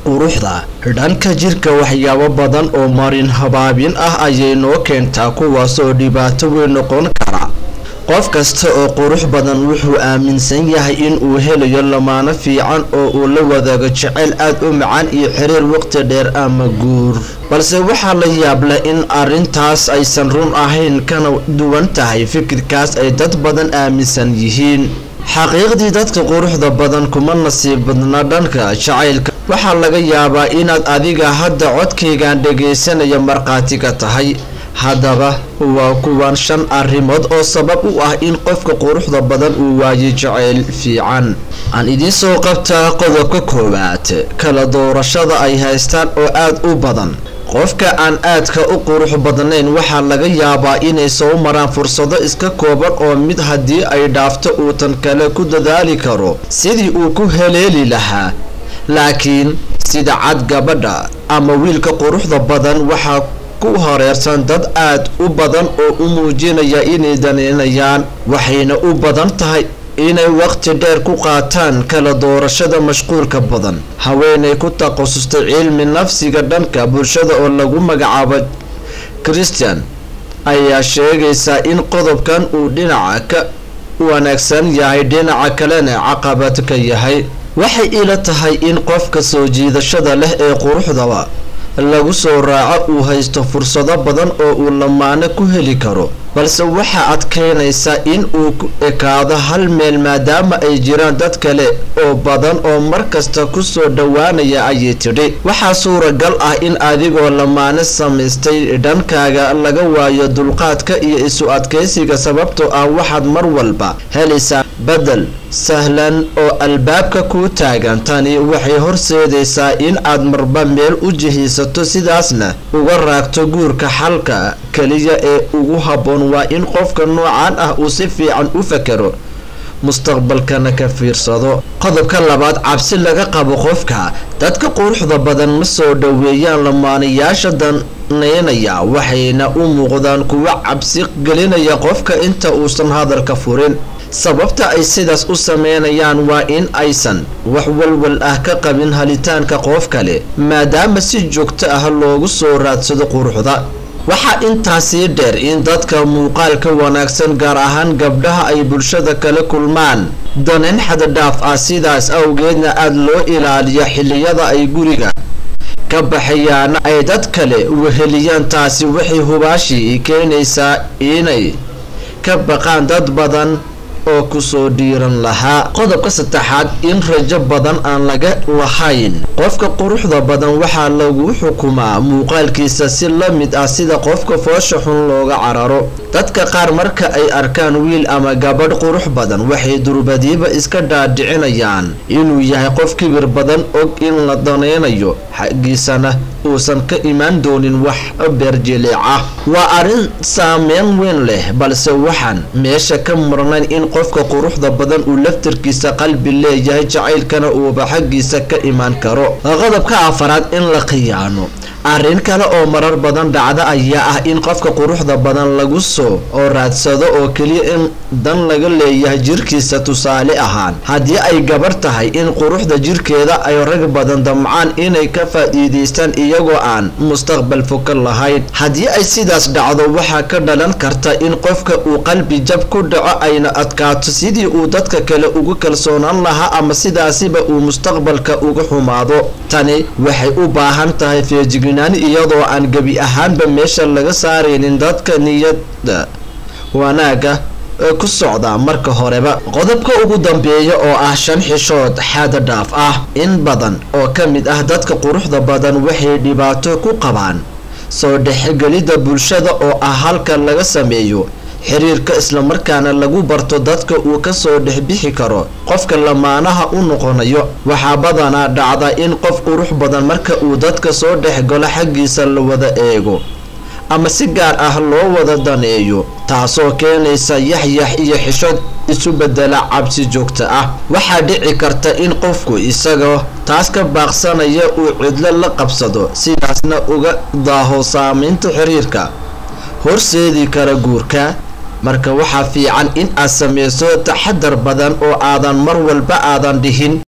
quruxda dhanka jirka waxyaabo badan oo marin habaabin ah ayay noo keentaa kuwaasoo dhibaato weyn noqon kara qof kasta oo qurux badan wuxuu aaminsan yahay in uu helayo lamaano fiican oo uu la wadaago jeceyl aad u macaan iyo xiriir waqti dheer ama guur balse waxaa la yaab leh in arrintaas aysan run ahayn kana duwan tahay fikirkaas ay dad badan aaminsan yihiin xaqiiqdii dadka quruxda badan kuma nasiib badna dhanka jacaylka waxaa laga yaabaa inaad adiga hadda codkaygan dhagaysanaya markhaati ka tahay haddaba waa kuwan shan arrimood oo sabab u ah in qofka quruxda badan uu waayo jacayl fiican aan idiin soo qabtaa qodobka koowaad kala doorashada ay haystaan oo aad u badan qofka aan aadka u qurux badnayn waxaa laga yaabaa inay soo maraan fursado iska kooban oo mid haddii ay dhaafto uu tan kale ku dadaali karo sidii uu ku heleeli lahaa laakiin sida cad gabadha ama wiilka quruxda badan waxaa ku horeersan dad aad u badan oo u muujinaya inay daneynayaan waxayna u badan tahay inay waqti dheer ku qaataan kala doorashada mashquulka badan haweenay ku takhasustay cilmi nafsiga dhanka bulshada oo lagu magacaabo christian ayaa sheegaysaa in qodobkan uu dhinaca ka wanaagsan yahay dhinaca kalena caqabad ka yahay waxay ila tahay in qofka soo jiidashada leh ee quruxdaba lagu soo raaco uu haysto fursado badan oo uu lamaano ku heli karo balse waxaa adkaynaysa in uu ku ekaado hal meel maadaama ay jiraan dad kale oo badan oo markasta ku soo dhowaanaya ayay tidhi waxaa suuragal ah in adigoo lamaano samaystay dhankaaga laga waayo dulqaadka iyo isu adkaysiga sababtoo ah waxaad mar walba helaysaa bedel sahlan oo albaabka kuu taagan tani waxay horseedaysaa in aad marba meel u jihiisato sidaasna uga raagto guurka xalka keliya ee ugu habboon waa in qofka noocan ah uu si fiican u fakero mustaqbalkana ka fiirsado qodobka labaad cabsi laga qabo qofka dadka quruxda badan ma soo dhoweeyaan lamaanayaasha daneynaya waxayna u muuqdaan kuwa cabsi gelinaya qofka inta uusan hadalka furin sababta ay sidaas u sameynayaan waa in aysan wax walwal ah ka qabin halitaanka qof kale maadaama si joogto ah loogu soo raadsado quruxda waxaa intaasii dheer in dadka muuqaalka wanaagsan gaar ahaan gabdhaha ay bulshada kala kulmaan daneyn xaddadhaaf ah sidaas awgeedna aada loo ilaaliyo xilliyada ay guriga ka baxayaana ay dad kale weheliyaan taasi waxay hubaashii keenaysaa inay ka baqaan dad badan oo kusoo dhiiran lahaa qodobka saddexaad in rajo badan aan laga lahayn qofka quruxda badan waxaa lagu xukumaa muuqaalkiisa si la mid ah sida qofka foosha xun looga cararo dadka qaar marka ay arkaan wiil ama gabadh qurux badan waxay durbadiiba iska dhaadhicinayaan inuu yahay qof kibir badan og in la daneynayo xaggiisana uusan ka imaan doonin wax beerjiliica waa arrin saameyn weyn leh balse waxaan meesha ka marnayn in qofka quruxda badan uu laftarkiisa qalbi leeyahay jacaylkana uuba xaggiisa ka imaan karo qodobka afaraad in la khiyaano arrin kale oo marar badan dhacda ayaa ah in qofka quruxda badan lagu soo oo raadsado oo keliya in dan laga leeyahay jirkiisa tusaale ahaan haddii ay gabar tahay in quruxda jirkeeda ay rag badan damcaan inay ka faa'iidaystaan iyagoo aan mustaqbal foka lahayn haddii ay sidaas dhacdo waxaa ka dhalan karta in qofka uu qalbi jab ku dhaco ayna adkaato sidii uu dadka kale ugu kalsoonaan lahaa ama sidaasiba uu mustaqbalka uga xumaado tani waxay u baahan tahay feejignaan iyadoo aan gebi ahaanba meesha laga saaraynin dadka niyada wanaaga ku socda marka horeba qodobka ugu dambeeya oo ah shan xishood xaada dhaaf ah in badan oo ka mid ah dadka quruxda badan waxay dhibaato ku qabaan soo dhexgelidda bulshada oo ah halka laga sameeyo xiriirka islamarkaana lagu barto dadka uu kasoo dhexbixi karo qofka lamaanaha u noqonayo waxaa badanaa dhacda in qof qurux badan marka uu dadka soo dhexgalo xaggiisa la wada eego ama si gaar ah loo wada daneeyo taasoo keenaysa yaxyax iyo xishood isu bedela cabsi joogta ah waxaa dhici karta in qofku isagoo taas ka baaqsanaya uu cidlo la qabsado sidaasna uga daaho saameynta xiriirka horseedi kara guurka marka waxaa fiican in aad sameyso taxadar badan oo aadan mar walba aadan dhihin